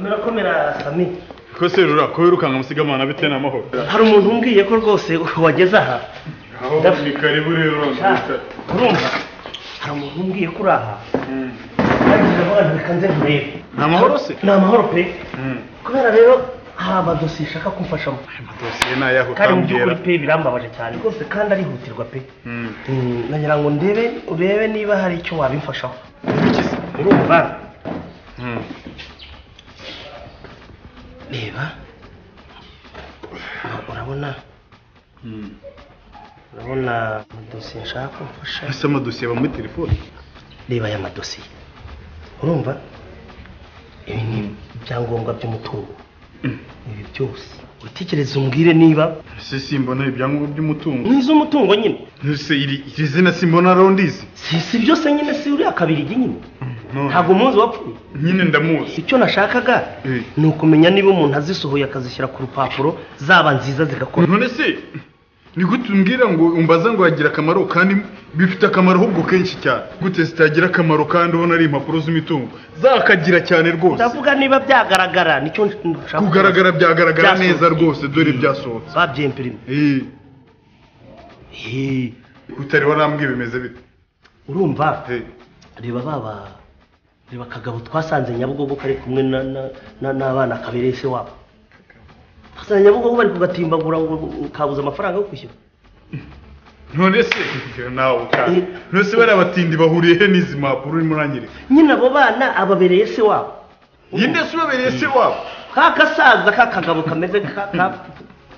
rurakomera sami twese rura ko wirukanga amasigamana bitewe n'amahoro hari umuntu umbwiye ko rwose wageze aha aho ni karibu rero urumva hari umuntu umbwiye ko uri aha nagize abana reka nze nkurebe Ni amahoro se? ni amahoro pe Mm. kubera rero hari amadosiye ishaka kumfashamo amadosiye ni ayaho kandi mu utambwira by'ukuri pe birambabaje cyane rwose kandi arihutirwa pe Mm. Mm, nagira ngo ndebe urebe niba hari icyo wabimfashaho Iki se? urumva Mm. reba urabona Mm. urabona amadosiye nshaka kumfasha ese amadosiye aba muri telefone reba aya madosiye urumva ibi ni ibyangombwa by'umutungo ibi byose utekereza umbwire niba ese simbona ibyangombwa by'umutungo n'iz'umutungo nyine ese iri iri zina simbona rondizi si si byose nyine si uriya kabirigi nyine ntabwo umuzi wapfuye nyine ndamuzi icyo nashakaga Eh. ni ukumenya niba umuntu azisohoye akazishyira ku rupapuro zaba nziza zigakora none se ni gute umbwira ngo umbaza ngo yagira akamaro kandi bifite akamaro ahubwo kenshi cyane gute zitagira akamaro kandi ubona ari impapuro z'imitungo zakagira cyane rwose ndavuga niba byagaragara nicyo nshaka kugaragara byagaragara Byasohotse. neza rwose dore byasohotse babyemperime Eh, Eh, utari warambwiye bimeze bite urumva Eh, reba baba reba kagabo twasanze nyabugogo kari kumwe na- na- na- n'abana kabereye se wabo twasanze nyabugogo bari kugatimbagura ngo kabuze amafaranga yo kwishyura none se Iyo nawe Eh. kandi none se bariya batindi bahuriye he n'izi mpapuro urimo uranyereka nyine abo bana ababereye se wabo yinde se ubabereye se wabo ka gasaza ka kagabo kameze nka ka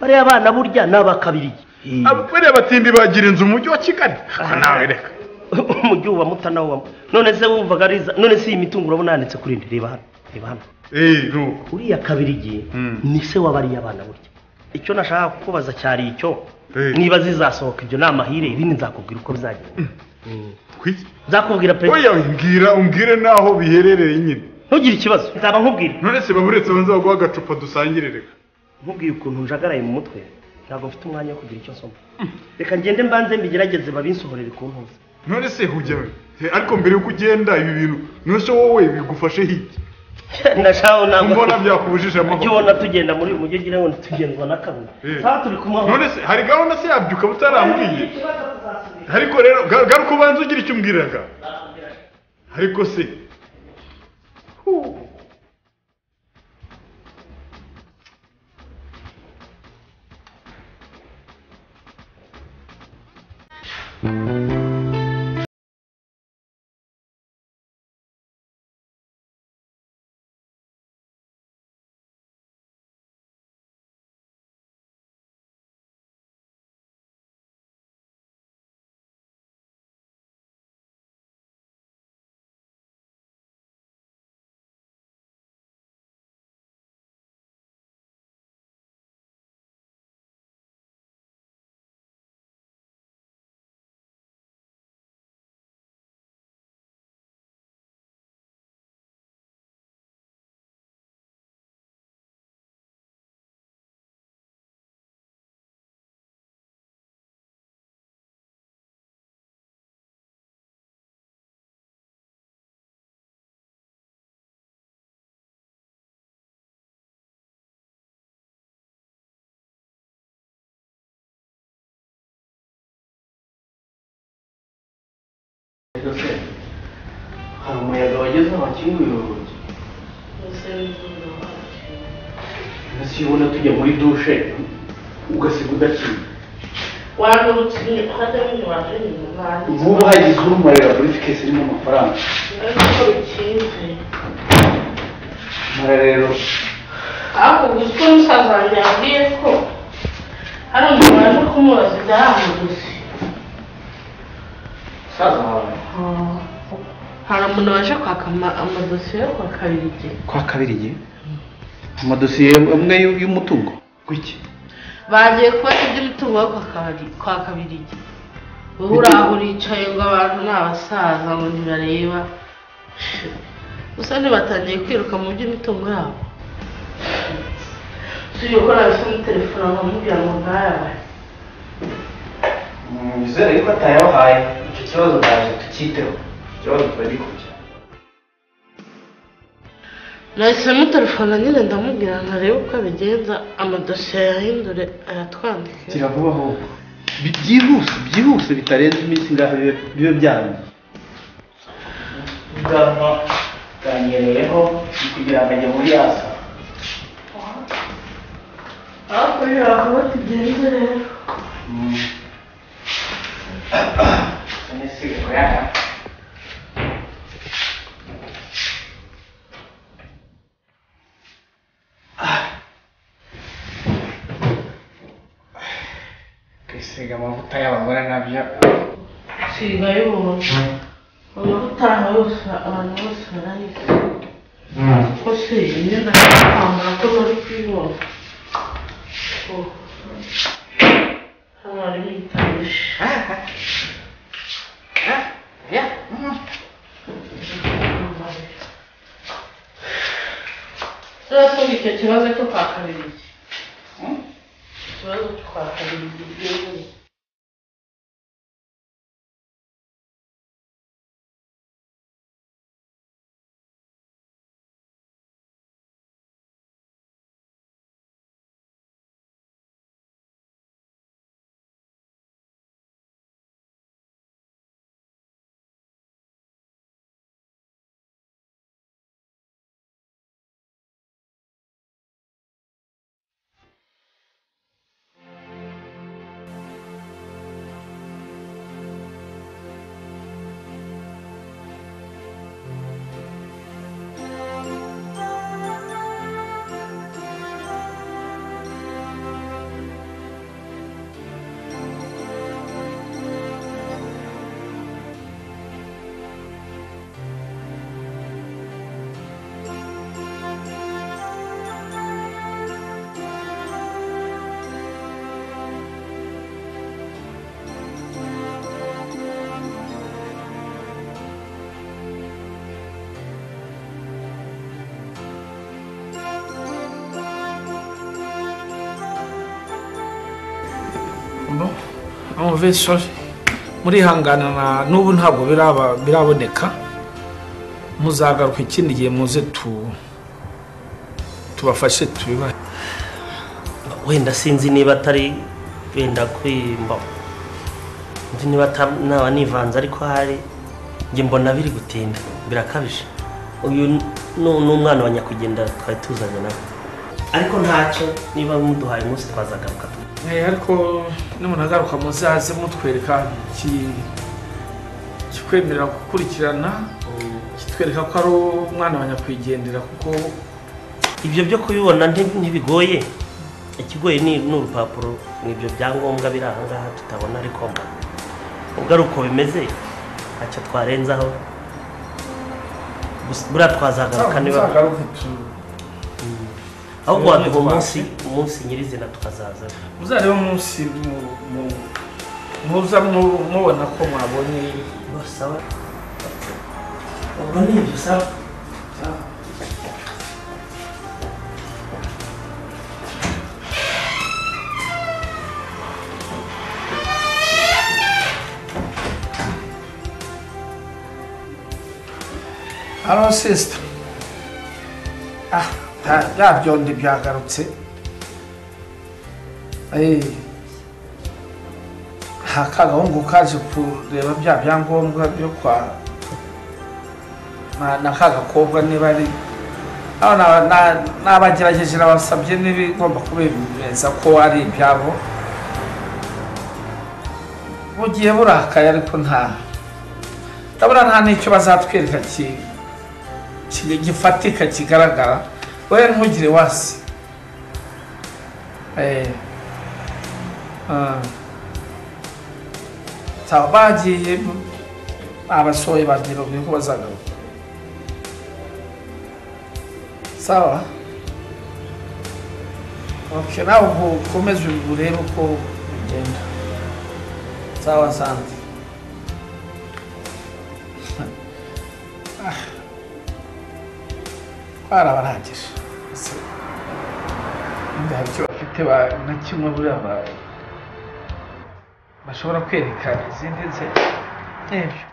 bariya abana burya ni abakabirigi Aba- bariya batindi bagira inzu mu mujyi wa kigali Aha nawe reka umujyi wa mutana wa none se wumvaga ari iza- none se iyi mitungo urabona yanditse kuri indi reba hano reba hano Eh, nuko uriya kabirigi Mm. ni se w'abariya bana burya icyo nashaka kukubaza cyari icyo Eh. niba zizasohoka ibyo ni amahire ibindi nzakubwira uko bizagenda Kwiki? nzakubwira pe oya mbwira umbwire n'aho biherereye nyine ntugire ikibazo nzaba nkubwira none se baburetse banze baguha agacupa dusangire reka nkubwiye ukuntu njagaraye mu mutwe ntabwo mfite umwanya wo kugira icyo nsoma reka ngende mbanze mbigerageze babinsohorere ku ntuza none se hujya he, ariko mbere yuko ugenda ibi bintu none se wowe bigufashe hiki nashaka mbona ntabwo byakubujije ujye amahoro ubona tugenda muri uyu mujyi ugira ngo ntitugendwa na kamwe Eh. sawa turi kumwe aho. none se hari gahunda se yabyuka butarambwiye ariko rero ga- garuka ubanza ugira icyo umbwiraga ariko se Huu. hari umuyaga wageze amakinguye urugi ese iyo ubona tujya muri dushe ugasiga udakinga warukiye ukajya waje mu bantu nk'ubu hagize urumurira kuri fikesi irimo amafaranga ariko bikinze mara rero ariko gusa uko umusaza wanjye yabwiye ko hari umuntu waje kumubaza ibyahamudusi musaza wawe hari umuntu waje kwaka ama- amadosiye yo kwa kabiri igihe kwa kabiri igihe amadosiye amwe y'u- y'umutungo gwiki bagiye kubona iby'umutungo wo kwa kabiri kwa kabiri igihe wowe uraho uricaye ngo abantu ni abasaza ngo ntibareba gusa ntibatangiye kwiruka mu by'imitungo yabo tujye gukora bisa muri telefone bakamubwira ngo ntayabaye wizere yuko atayabahaye icyo kibazo ndaje tukiteho icyo kibazo tuba gikurikiye nahise mutelefona nyine ndamubwira ntarebe uko abigenza amadosiye yahindure ayatwandikire gira vuba ahubwo Bi- byihuse byihuse bitarenze iminsi ingahe bibe- bibe byarangiye ubwonko bwanyereyeho ni kugira ngo ajye muri yasa hakurya aho tugenze rero ane sigako yaya kwisiga amavuta y'abagore nabyo siga y'umuntu uyu utaha yose abantu bose barayise ko se imyenda y'akwambara ko bari kuyibona Oh. hano harimo itabisha turasubika icyo kibazo cyo kwa kabiri ikibazo cyo kwa kabiri gihe Bon, mauvais choix. murihangana na n'ubu ntabwo biraba- biraboneka muzagaruka ikindi gihe muze tu tubafashe tubibahe wenda sinzi niba atari wenda kwimba nzi niba ata- naba nivanze ariko hari njye mbona biri gutinda birakabije uyu ni ni umwana wa nyakugenda twari tuzanye nawe ariko ntacyo niba muduhaye umunsi twazagaruka tu- Eh, ariko nimunagaruka muzaze mutwereka iki kikwemerera gukurikirana kitwereka ko ari umwana wa nyakwigendera kuko ibyo byo kubibona nti- ntibigoye ikigoye ni ni urupapuro ni ibyo byangombwa biri aha ngaha tutabona ariko mba ubwo ari uko bimeze ntacyo twarenzaho Gusa buriya twazagaruka niba muzagaruke tu- ahubwo waduha Niba umunsi tubashe. umunsi nyirizina tukazaza muzarebe umunsi mu- mu- muza mu- mubona ko mwabonye basaba ubwo ni ibyo saba hano sisita ah bya- bya byondi byagarutse Eh, nta kagahungu kaje kureba bya byangombwa byo kwa na- na kagakobwa niba ari aho na- na- nabagerageje nabasabye n'ibigomba kubemeza ko ari ibyabo bugiye burakaye ariko nta ndabona nta n'icyo bazatwereka ki ki- gifatika kigaragara wowe ntugire wasi Eh, ah. Sawa, bagiye abasohoye bagiye babwiye ko bazagaruka sawa Okay, nawe ubu ukomeze urebe uko bigenda sawa sante twarabarangije nta cyo bafite ba- na kimwe buriya ba- bashobora kwereka izindi nzego n'ibyo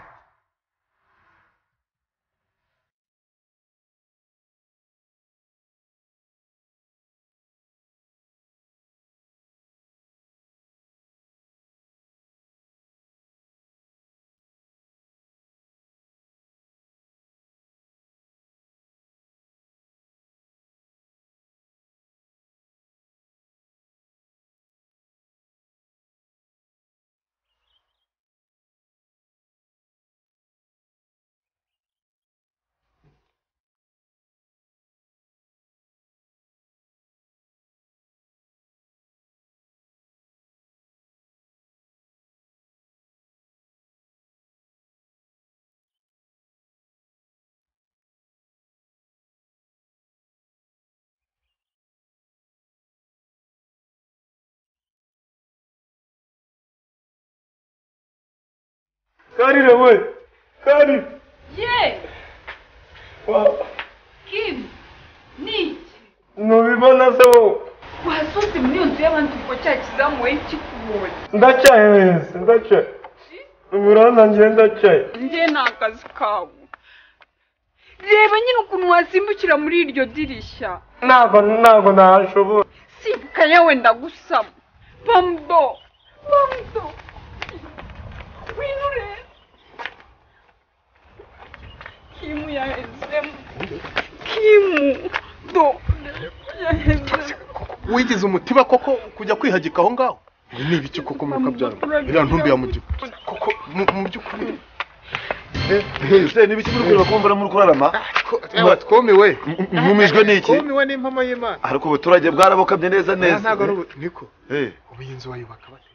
karire we karire ye wa- kim ni iki ntubibona se wowe wasohotse muri iyo nzu y'abantu kuko cya kizamu wari kikubonye ndacyaheze ndacyaye uburanza ngiye ndacyaye njye ni akazi kawe reba nyine ukuntu wasimbukira muri iryo dirishya ntabwo ntabwo nahashobora simbuka yewe ndagusaba bamudo bamudo winure kimu yahezemo kimu do yahezemo wigize umutiba koko kujya kwihagika aho ngaho ngo ni ibiki koko muruka byaro iriya ntumbi ya mugihe koko mu mu by'ukuri se n'ibiki muri kureba kumbura muri kurarama ewa twumiwe mwumijwe n'iki twumiwe n'impamo y'imana ariko ubuturage bwarabokabye neza Aha neza ntabwo ari ubu niko Eh, ubu iyi nzu wayubaka bate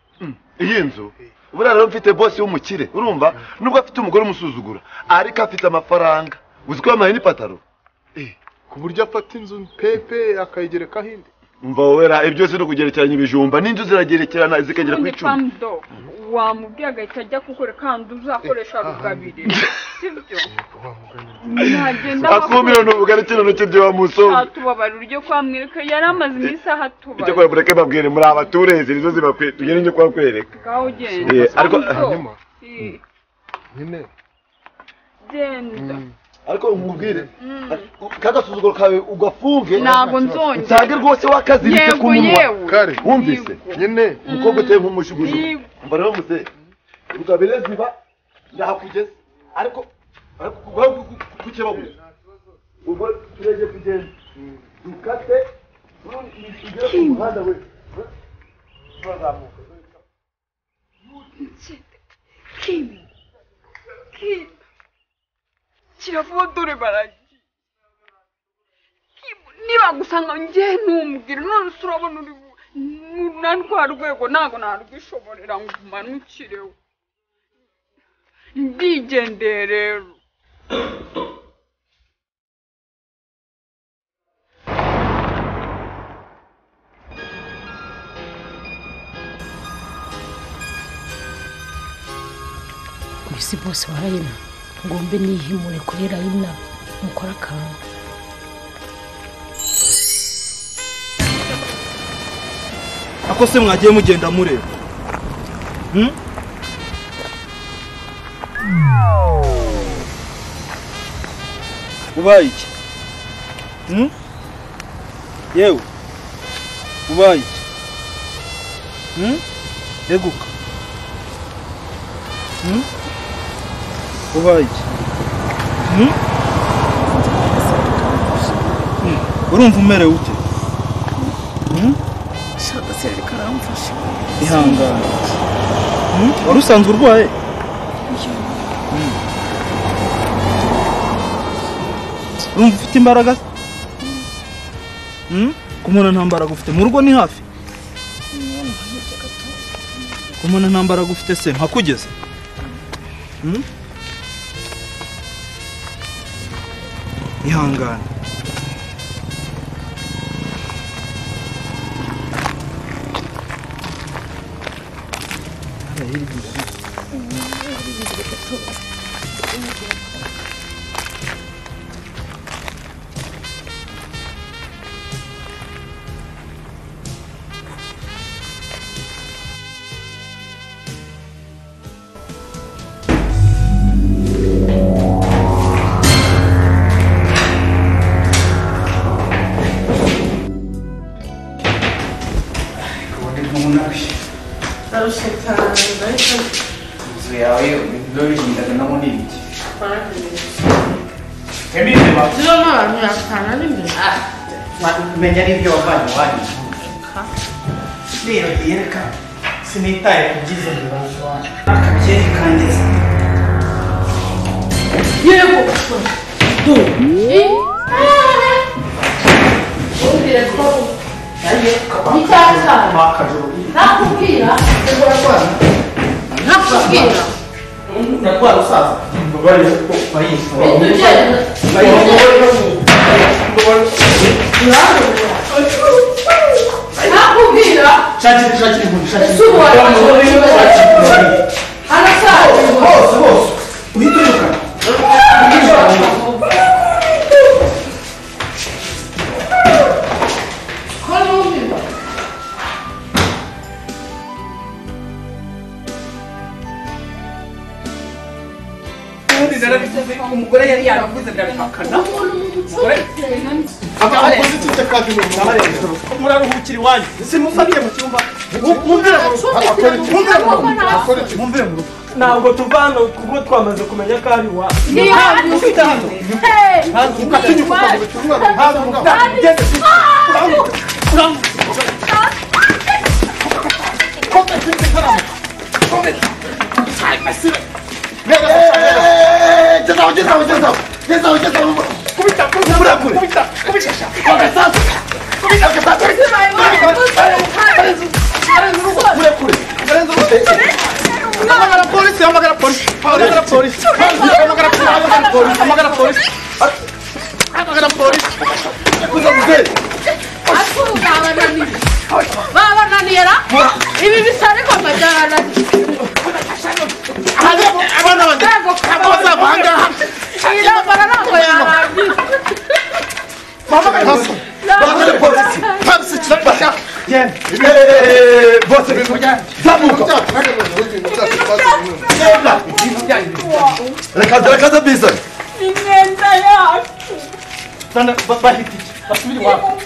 iyi nzu buriya rero mfite bosi w'umukire urumva nubwo afite umugore umusuzugura ariko afite amafaranga uzi ko yamaye n'ipataro Eh, ku buryo afata inzu pepe akayigereka ahindi mva wera ibyo byose ni ukugerekeranya ibijumba n'inzu ziragerekerana zikagera ku none icumi bamudo wamubwiye agahita ajya kukora kandi uzakoresha rugabire sibyo nagenda akumiro ni ubugari kino ntoki byo wamusonga atubabarira uryo kwamwereka yari amaze iminsi aho icyo kora atubara mureke babwire muri abaturezi nizo zibakwe tugere njye kuhakwereka ngaho genda Eh, ariko- Bamudo, hanyuma eh, nyine genda ariko umubwire kagasuzuguro kawe ugafunge ntabwo nzongera nsange rwose wakaziritse ku yego munwa yewe kare wumvise nyine umukobwa uteye nk'umushuguzi Yego. mbona bamuse rugabire ziba ndahakugeze ariko ariko kuba kukebaguye ubwo turege kugenda dukate urundi ugere ku muhanda we turazamuka Kim. Kim. Shyira vuba dore baragiye. Kim, nibagusanga njye ntumbwire none se urabona uri bu- nu- na rwa rwego ntabwo narwishoborera ngo umanukireho ndigendeye rero mbese bose barayina ngombe nihimure kuri rayina mukore akantu ako se mwagiye mugenda mureba Hmm? ubaye iki Hmm? yewe ubaye iki Hmm? reguka Hmm? ubaye iki Hmm? Hmm. urumva umerewe ute Hmm? shaka se ariko aramfasha ihangane Hmm? wari usanzwe urwaye Hmm. urumva ufite imbaraga se? Hmm? ku muntu nta mbaraga ufite mu rugo ni hafi ku muntu nta mbaraga ufite se nkakugeze Hmm? ihangane ndarushye cyane ndahita inzu yawe ndabigiraga na munini niba n'abantu yatana n'imbere menya n'ibyo wavanye iwanyu rero yereka sinitaye ku byiza bibazo wanyu akabyerekangiza yego umbwire ko nayo ni cya cyane akajuru nakubwira nakubwira ndagwara usaza mbabare ko bayisaba ntitugende nakubwira shakira shakira umuntu shakira Ese ubu wari waje kubibaza. arasaza bose bose kandi narabivuze umugore yari yaravuze ndabihakana umugore aba akoze icyo kazi mu muriro muraruhukira iwanyu simufatiye mu cyumba mumvire mu rugo mumvire mu rugo mumvire mu rugo ntabwo tuva hano kuko twamaze kumenya ko ari iwawe Ni hano. ufite hano ntabwo ukatinyuka ukabura ntabwo ukabura ugeze uramuka uramuka gezaho gezaho gezaho gezaho gezaho kubita kubita kubita kubita agasasu kubita agasasu kure kure hamagara polisi hamagara polisi hamagara polisi hamagara polisi hamagara polisi hamagara polisi hamagara polisi kuza muzehe babananiye ra ibi bisa ariko amajyana abana baza abazava aha ngaha iyi ntambara ntabwo yarangira bahamagara polisi bahamagara polisi polisi kirafasha bose zamuka rekaza rekaza bizane imyenda yacu bahitike basubire iwabo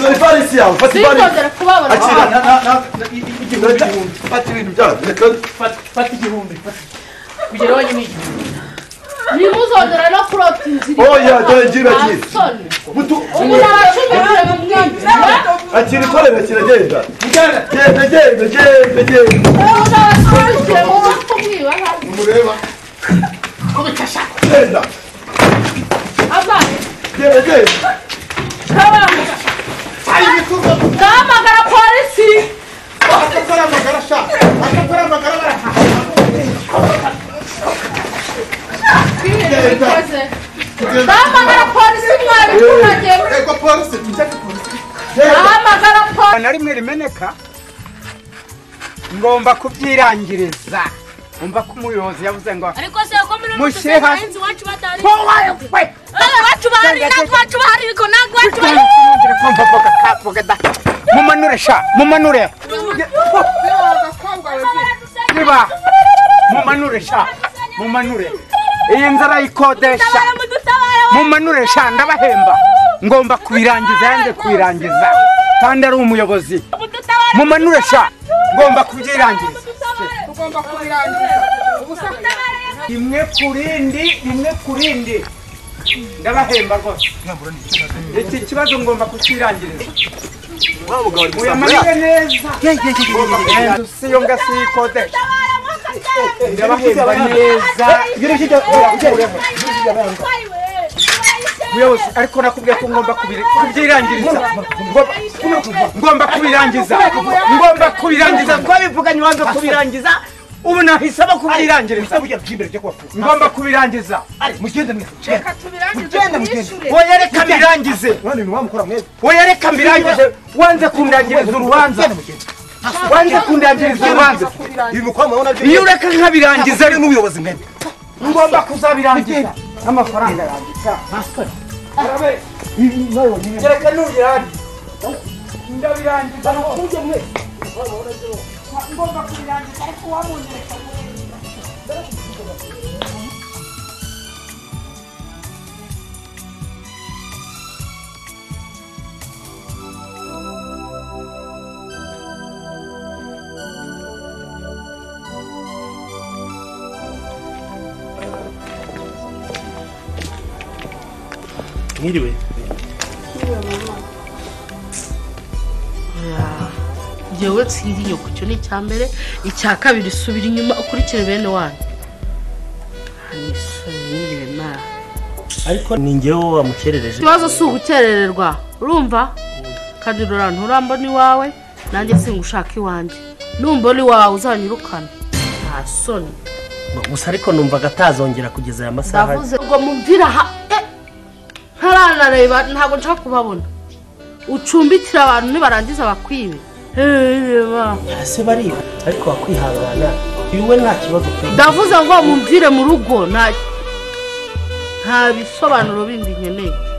dore ivarisi yawe fata ivarisi sinzongera kubabona akira Na- na- na- igihumbi igihumbi fata ibintu byawe rekaza Fata- fata igihumbi fata. kugera iwanyu ni igihumbi ntimuzongere no kurota inzira Oya, dore ngira ngira. Ntasoni. Mutu- ubu naracumbikiwe mu mwijima akira ikorera kiragenda genda genda genda genda naracumbikiwe mu mutwe umwiba ntabwo mureba ubita ashaka genda amazi genda genda kabanza ndahamagara polisi akakora amagara ashaka akakora amagara barahaha bikoze ndahamagara polisi mwari kunagiye Ego polisi tujya ku polisi ndahamagara polisi na rimwe rimeneka ngomba kubyirangiriza umva ko umuyobozi yavuze ngo ariko se uko muri Mushyire hasi. rusengero abahinzi iwacu batari Ko wayo kwe. iwacu bahari natwe iwacu bahari ariko natwe iwacu bahari mumanure sha mumanure niba mumanure sha mumanure iyi nzara yikodesha mumanure sha ndabahemba ngomba kubirangiza yanze kubirangiza kandi ari umuyobozi mumanure sha ngomba kubyirangiza tugomba kubirangiza ubusa rimwe ku rindi rimwe ku rindi ndabahemba rwose iki kibazo ngomba kukirangiriza muyamanure neza siyo ngasiyikodesha ndabahemba neza muyobozi ariko nakubwiye ko ngomba kubiri- kubyirangiriza Ngomba- ngomba kubirangiza ngomba kubirangiza twabivuganye wanze kubirangiza ubu nahise aba kubyirangiriza ngomba kubirangiza mugende mwese oya reka mbirangize oya reka mbirangize wanze kundangiriza urubanza wanze kundangiriza urubanza iyo ureka nkabirangiza ari n'ubuyobozi mwebwe ngomba kuzabirangiza n'amafaranga yanjye gereka n'ubirari ndabirangiza nkuze mwe ngomba kubirangiza ariko wabungereka mwiriwe ngewe nsindi nyoko icyo ni icya mbere icya kabiri subira inyuma ukurikire bene wanyu nisubire mara ariko ni ngewe wamukerereje ikibazo si ugukerererwa urumva kandi rura nturambona iwawe nanjye singushaka iwanjye numbona iwawe uzanyirukana nta soni gusa ariko numvaga atazongera kugeza aya masaha ndavuze ngo mumvire aha eh, ntaranareba ntabwo nshaka kubabona ucumbikira abantu nibarangiza bakwibe ese bariba ariko wakwihangana iwe nta kibazo ufite. ndavuze ngo mumvire mu rugo nta nta bisobanuro bindi nkeneye